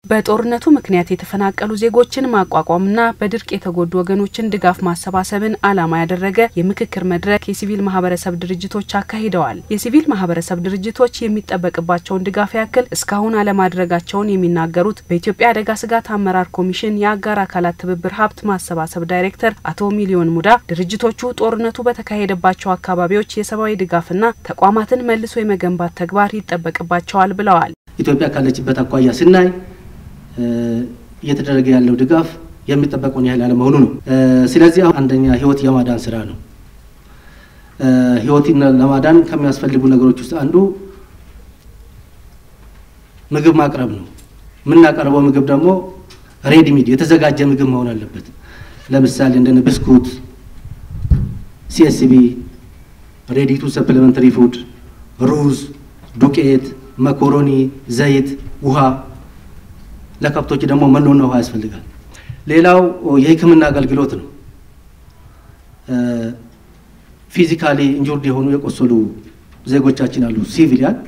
በጦርነቱ ምክንያት የተፈናቀሉ ዜጎችን ማቋቋምና በድርቅ የተጎዱ ወገኖችን ድጋፍ ማሰባሰብን ዓላማ ያደረገ የምክክር መድረክ የሲቪል ማህበረሰብ ድርጅቶች አካሂደዋል። የሲቪል ማህበረሰብ ድርጅቶች የሚጠበቅባቸውን ድጋፍ ያክል እስካሁን አለማድረጋቸውን የሚናገሩት በኢትዮጵያ አደጋ ስጋት አመራር ኮሚሽን የአጋር አካላት ትብብር ሀብት ማሰባሰብ ዳይሬክተር አቶ ሚሊዮን ሙዳ ድርጅቶቹ ጦርነቱ በተካሄደባቸው አካባቢዎች የሰብአዊ ድጋፍና ተቋማትን መልሶ የመገንባት ተግባር ይጠበቅባቸዋል ብለዋል። ኢትዮጵያ ካለችበት አኳያ ስናይ እየተደረገ ያለው ድጋፍ የሚጠበቀውን ያህል አለመሆኑ ነው። ስለዚህ አንደኛ ህይወት የማዳን ስራ ነው። ህይወትን ለማዳን ከሚያስፈልጉ ነገሮች ውስጥ አንዱ ምግብ ማቅረብ ነው። የምናቀርበው ምግብ ደግሞ ሬዲሚድ የተዘጋጀ ምግብ መሆን አለበት። ለምሳሌ እንደነ ብስኩት፣ ሲኤስቢ፣ ሬዲቱ ሰፕሊመንተሪ ፉድ፣ ሩዝ፣ ዱቄት፣ መኮሮኒ፣ ዘይት፣ ውሃ ለከብቶች ደግሞ መኖና ውሃ ያስፈልጋል። ሌላው የሕክምና አገልግሎት ነው። ፊዚካሊ ኢንጁርድ የሆኑ የቆሰሉ ዜጎቻችን አሉ፣ ሲቪሊያን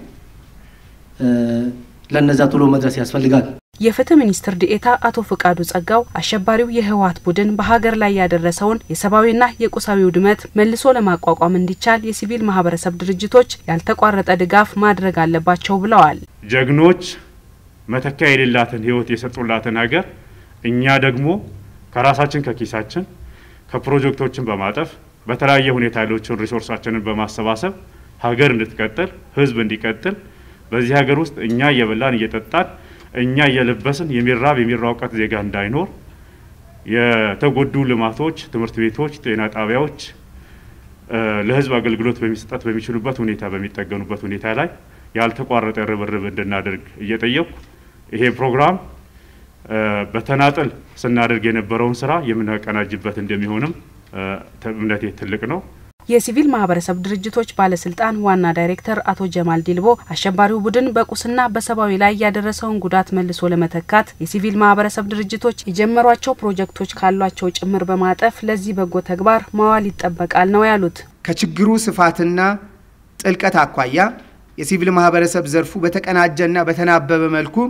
ለነዛ ቶሎ መድረስ ያስፈልጋል። የፍትህ ሚኒስትር ዴኤታ አቶ ፍቃዱ ጸጋው አሸባሪው የህወሓት ቡድን በሀገር ላይ ያደረሰውን የሰብአዊና የቁሳዊ ውድመት መልሶ ለማቋቋም እንዲቻል የሲቪል ማህበረሰብ ድርጅቶች ያልተቋረጠ ድጋፍ ማድረግ አለባቸው ብለዋል። ጀግኖች መተኪያ የሌላትን ህይወት የሰጡላትን ሀገር እኛ ደግሞ ከራሳችን ከኪሳችን ከፕሮጀክቶችን በማጠፍ በተለያየ ሁኔታ ያለችን ሪሶርሳችንን በማሰባሰብ ሀገር እንድትቀጥል ህዝብ እንዲቀጥል በዚህ ሀገር ውስጥ እኛ እየበላን እየጠጣን እኛ እየለበስን የሚራብ የሚራውቀት ዜጋ እንዳይኖር የተጎዱ ልማቶች፣ ትምህርት ቤቶች፣ ጤና ጣቢያዎች ለህዝብ አገልግሎት በሚሰጠት በሚችሉበት ሁኔታ በሚጠገኑበት ሁኔታ ላይ ያልተቋረጠ ርብርብ እንድናደርግ እየጠየቁ ይሄ ፕሮግራም በተናጠል ስናደርግ የነበረውን ስራ የምናቀናጅበት እንደሚሆንም እምነቴ ትልቅ ነው። የሲቪል ማህበረሰብ ድርጅቶች ባለስልጣን ዋና ዳይሬክተር አቶ ጀማል ዲልቦ አሸባሪው ቡድን በቁስና በሰብአዊ ላይ ያደረሰውን ጉዳት መልሶ ለመተካት የሲቪል ማህበረሰብ ድርጅቶች የጀመሯቸው ፕሮጀክቶች ካሏቸው ጭምር በማጠፍ ለዚህ በጎ ተግባር ማዋል ይጠበቃል ነው ያሉት። ከችግሩ ስፋትና ጥልቀት አኳያ የሲቪል ማህበረሰብ ዘርፉ በተቀናጀና በተናበበ መልኩ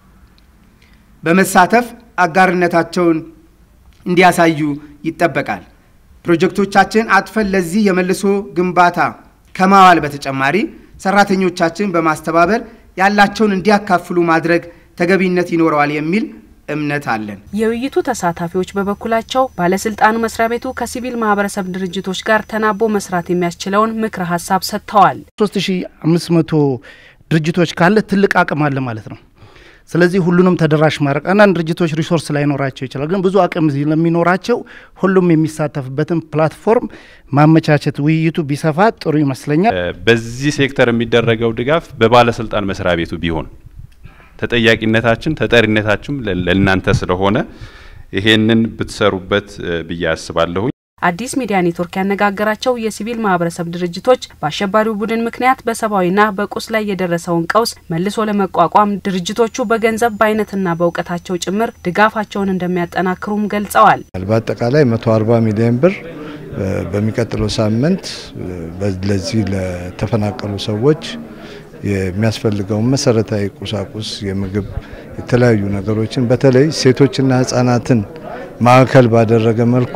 በመሳተፍ አጋርነታቸውን እንዲያሳዩ ይጠበቃል። ፕሮጀክቶቻችን አጥፈን ለዚህ የመልሶ ግንባታ ከማዋል በተጨማሪ ሰራተኞቻችን በማስተባበር ያላቸውን እንዲያካፍሉ ማድረግ ተገቢነት ይኖረዋል የሚል እምነት አለን። የውይይቱ ተሳታፊዎች በበኩላቸው ባለስልጣኑ መስሪያ ቤቱ ከሲቪል ማህበረሰብ ድርጅቶች ጋር ተናቦ መስራት የሚያስችለውን ምክረ ሀሳብ ሰጥተዋል። 3500 ድርጅቶች ካለ ትልቅ አቅም አለ ማለት ነው። ስለዚህ ሁሉንም ተደራሽ ማድረግ አንዳንድ ድርጅቶች ሪሶርስ ላይኖራቸው ይችላል፣ ግን ብዙ አቅም ለሚኖራቸው ሁሉም የሚሳተፍበትን ፕላትፎርም ማመቻቸት ውይይቱ ቢሰፋ ጥሩ ይመስለኛል። በዚህ ሴክተር የሚደረገው ድጋፍ በባለስልጣን መስሪያ ቤቱ ቢሆን ተጠያቂነታችን ተጠሪነታችን ለእናንተ ስለሆነ ይሄንን ብትሰሩበት ብዬ አስባለሁኝ። አዲስ ሚዲያ ኔትወርክ ያነጋገራቸው የሲቪል ማህበረሰብ ድርጅቶች በአሸባሪው ቡድን ምክንያት በሰብአዊና በቁስ ላይ የደረሰውን ቀውስ መልሶ ለመቋቋም ድርጅቶቹ በገንዘብ በአይነትና በእውቀታቸው ጭምር ድጋፋቸውን እንደሚያጠናክሩም ገልጸዋል። በአጠቃላይ 140 ሚሊዮን ብር በሚቀጥለው ሳምንት ለዚህ ለተፈናቀሉ ሰዎች የሚያስፈልገውን መሰረታዊ ቁሳቁስ፣ የምግብ፣ የተለያዩ ነገሮችን በተለይ ሴቶችና ህጻናትን ማዕከል ባደረገ መልኩ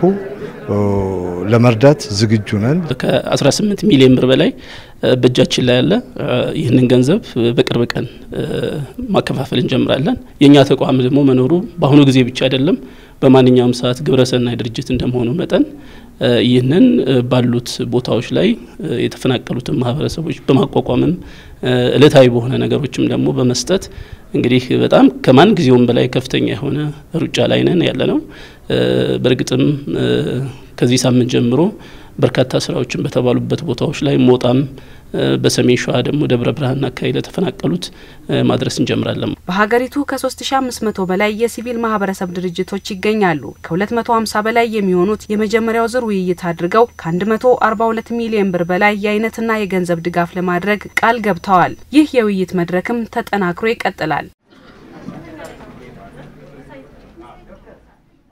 ለመርዳት ዝግጁ ነን። ከ18 ሚሊዮን ብር በላይ በእጃችን ላይ ያለ ይህንን ገንዘብ በቅርብ ቀን ማከፋፈል እንጀምራለን። የእኛ ተቋም ደግሞ መኖሩ በአሁኑ ጊዜ ብቻ አይደለም፣ በማንኛውም ሰዓት ግብረሰናይ ድርጅት እንደመሆኑ መጠን ይህንን ባሉት ቦታዎች ላይ የተፈናቀሉትን ማህበረሰቦች በማቋቋምም እለታዊ በሆነ ነገሮችም ደግሞ በመስጠት እንግዲህ በጣም ከማን ጊዜውም በላይ ከፍተኛ የሆነ ሩጫ ላይ ነን ያለ ነው። በእርግጥም ከዚህ ሳምንት ጀምሮ በርካታ ስራዎችን በተባሉበት ቦታዎች ላይ ሞጣም በሰሜን ሸዋ ደግሞ ደብረ ብርሃን አካባቢ ለተፈናቀሉት ማድረስ እንጀምራለን። በሀገሪቱ ከ3500 በላይ የሲቪል ማህበረሰብ ድርጅቶች ይገኛሉ። ከ250 በላይ የሚሆኑት የመጀመሪያው ዙር ውይይት አድርገው ከ142 ሚሊዮን ብር በላይ የአይነትና የገንዘብ ድጋፍ ለማድረግ ቃል ገብተዋል። ይህ የውይይት መድረክም ተጠናክሮ ይቀጥላል።